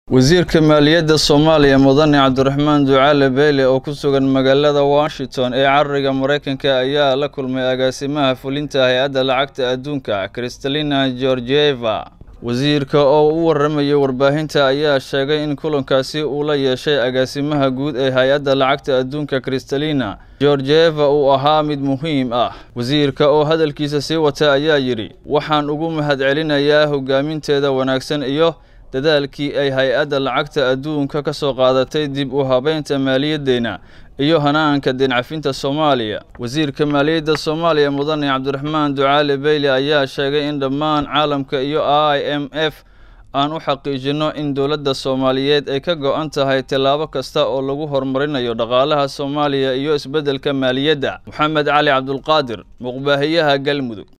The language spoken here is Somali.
wasiirka maaliyadda soomaaliya mudane cabdiraxmaan ducaale beyle oo ku sugan magaalada washington ee cariga maraykanka ayaa la kulmay agaasimaha fulinta hay-adda lacagta adduunka kristalina georgieva wasiirka oo u waramayay warbaahinta ayaa sheegay in kulankaasi uu la yeeshay agaasimaha guud ee hay-adda lacagta adduunka kristalina georgieva uu ahaa mid muhiim ah wasiirka oo hadalkiisa sii wata ayaa yidhi waxaan ugu mahadcelinayaa hogaaminteeda wanaagsan iyo dadaalkii ay hay-adda lacagta adduunka ka soo qaadatay dib u habeynta maaliyaddeena iyo hanaanka deencafinta soomaaliya wasiirka maaliyadda soomaaliya mudane cabdiraxmaan ducaale beyle ayaa sheegay in dhammaan caalamka iyo i m f aan u xaqiijinno in dowladda soomaaliyeed ay ka go-an tahay tallaabo kasta oo lagu horumarinayo dhaqaalaha soomaaliya iyo isbeddelka maaliyadda moxamed cali cabdulqaadir muqbaahiyaha galmudug